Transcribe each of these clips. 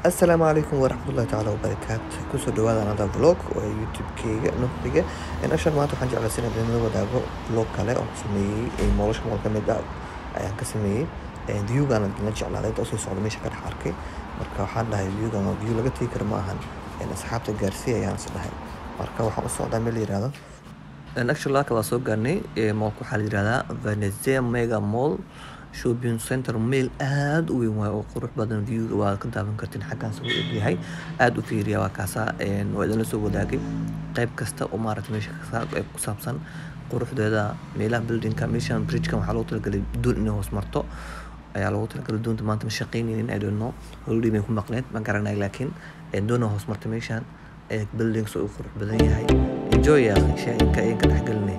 asalaamu calaykum waraxmatullahi tacaala wabarakaatu kusoo dhawaada anada vlog oo youtube-keyga nuxriga ashan maanta waxaan jeclaysan inaan idinla wadaago vlog kale oo ku sameeyey nolosha mool ka mid ah ayaan ka sameeyey viewgaan idinla jeclaaday inta usii socda meesha ka dhex arkay marka waxaan dhahay viewgaan waa view laga tegi kara ma ahan asxaabta gaarsiiya ayaan is dhahay marka waxaan u socdaa meel la yihahdo actually laka waa soo gaarnay moolka waxaa la yihahdaa venezia mega mall shopping center meel aada u weyn waay oo qurux badan viewga waa ka daawan kartiin xaggaas uu egyahay aada u fiiriya waa kaasaa waa idinla soo wadaagay qayb kasta oo maaragta meesha ku saabsan quruxdeeda meelaha buildingka meeshan bridgekan waxaa loogu talagalay doon inay hoos marto ayaa loogu talagalay doonta maanta ma shaqaynaynin i don't know holiday may ku maqneed ma garanay laakiin doona hoos marta meeshan buildings uu qurux badan yahay enjoy ya shaainka ayaan ka dhexgelinay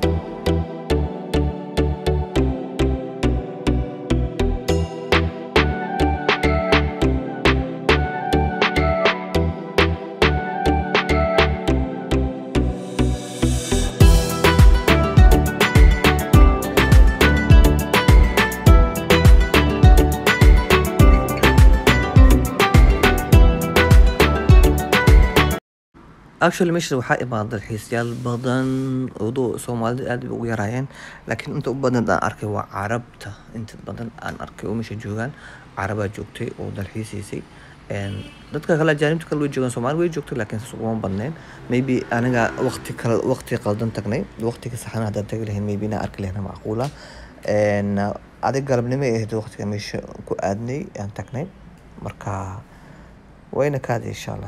actually meesha waxaa imaada dalxiisyaal badan odoo soomaalida aad bay ugu yaraayeen laakiin inta u badan aan arkay waa carabta inta badan aan arkay oo meesha joogaan carabaa joogtay oo dalxiisaysay dadka kale ajaanibta kale way joogaan soomaali way joogtay laakiin saas uguma badneen maybe aniga waqti kale waqti qaldan tagnay waqtiga saxan haddaan tagi lahayn maybe inaan arki lahayna macquula adig galabnimo ay ahayd waqtiga meesha ku aadnay aan tagnay marka wayna kaadi insha allah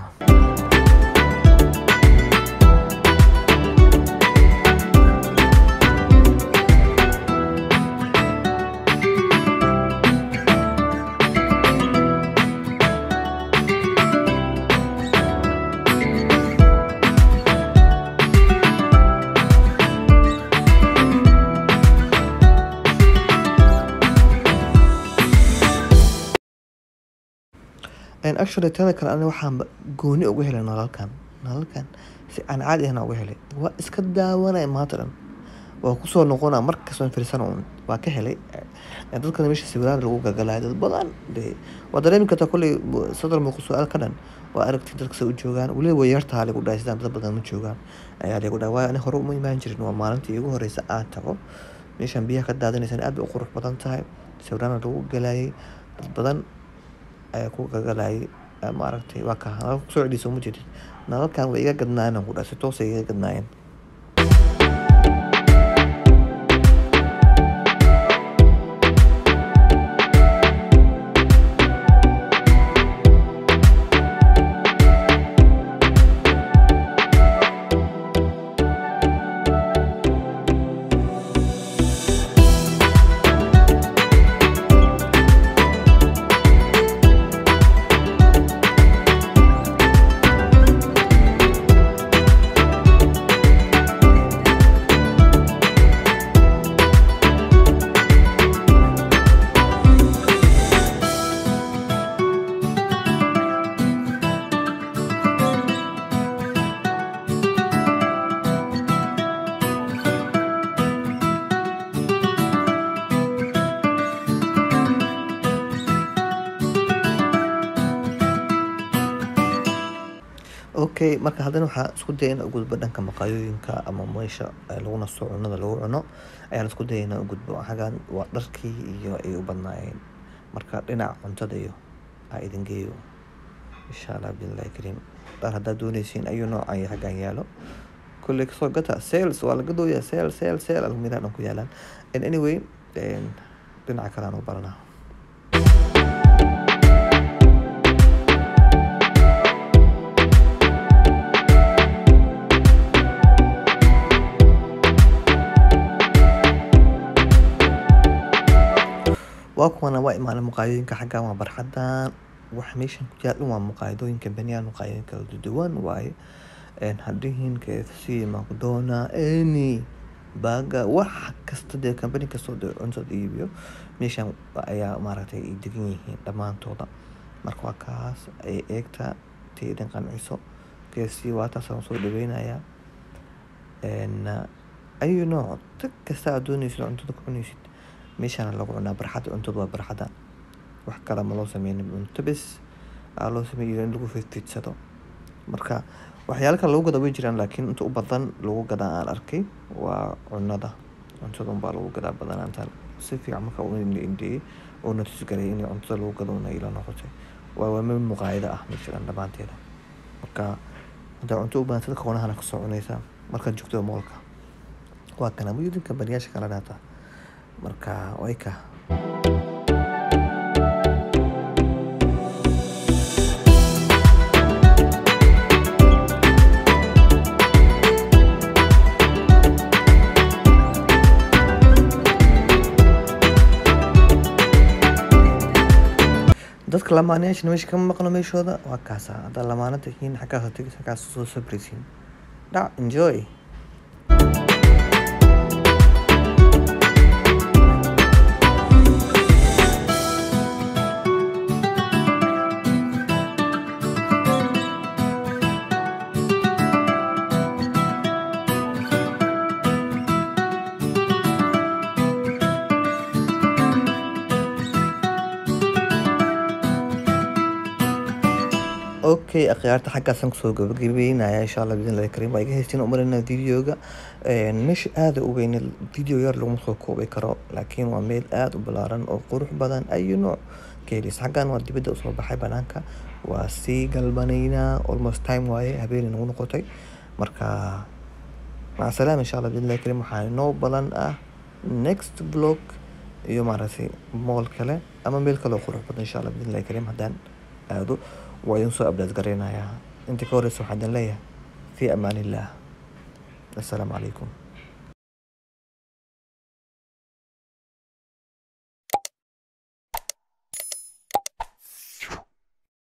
actually tada kale ani waxaan gooni uga helay nalalkan nalalkan si aan caadi ahna uga helay waa iska daawanaya maanta dhan waa kusoo noqona markastoon firsana un waa ka helay dadkana meesha sawiraan lagu gagalaya dad badan de waa dareemi kartaa kolley sadar muuqu su-aal ka dhan waa aragti dadka sa u joogaan weliba way yartaa lagu dhahay sidaan dad badan ma joogaan ayaa lagu dhahay waayo ani hore uma imaan jirin waa maalintii igu horeysa aan tago meeshan biyaha ka daadinaysan aad bay u qurux badan tahay sawiraana lagu galayay dad badan ayaa ku gagalayay maaragtay waa ka nalalka kusoo celiisa uma jeedid nalalkan way iga gadnaayeen ku dhahay si toos ay iga gadnaayeen okay marka haddana waxaa isku daya in ugudbo dhanka maqaayooyinka ama meesha lagu nasto cunada lagu cuno ayaan isku daya inaan ugudbo xagan waa dharkii iyo ay u badnaayeen marka dhinaca cuntada iyo aa idin geeyo insha allah billahi kariim dhar haddaad dooneysiin ayuu noocan iyo xaggan yaalo kulley kasoo gata sales waa laga dooyaa sale sale sale almiraa dhan ku yaalaan anyway dhinaca kale aan u baranaa waa kuwana waa imaanay muqaayadooyinka xaggan waa barxadan wax meeshan ku yaal dhan waa muqaayadooyinka baniyan muqaayadooyin kala duwan waaye hadhihin kfc macdona any baga wax kasta dee company kastoo dee cuntada iibiyo meeshan ayaa maaragtay ay degan yihiin dhammaantooda marka waa kaas ay eegta tii idin qanciso kfc waa taas aan soo dhaweynayaa ayuu nooc tag kasta aad dooneysid cuntada ku cuneysid meeshaana lagu cunaa barxadda cuntada waa barxadda wax kale ma loo sameynin cunto bes aa loo sameeyay in lagu fidfidsado marka waxyaalo kale lagu gada way jiraan laakiin inta u badan lagu gadaa aan arkay waa cunada cuntada unbaa lagu gadaa badanaantan si fiican marka u indheeyey oo natus garay in cuntada lagu gado una ila noqotay waa waa meel muqaayada ah meesha dhan dhammaanteeda marka haddaa cunto u baahatid koonahana kasoo cunaysaa markaad joogto moolka waa kana muyudinka baniyaasha kala dhaata marka way ka dadka lamaanayaashana meesha kama maqlo meeshooda waa kaasa haddaa lamaana tihiin xaggaas tegis xaggaas soo sabraysiin dhac enjoy okay akhyaarta xaggaasan kusoo gabagabeynaya insha allah bidnillahi kariim waa iga haystiin umarina videoga meesha aada u weyne video yar laguma soo koobi karo laakiin waa meel aada u balaaran oo qurux badan ayu nooc ka helis xaggan waa dibadda usoo baxay banaanka waa sii galbanaynaa almost time waaye habeenay nagu noqotay marka maca salaam insha allah bidnillahi kariim waxaa inoo balan ah next vlog iyo maaragtay mool kale ama meel kale oo qurux badan insha allah bidnillahi kariim haddaan aado waa idin soo abdaad gareynayaa inta ka horeysa waxaa idin leeyahay fi amaan illah assalaamu calaykum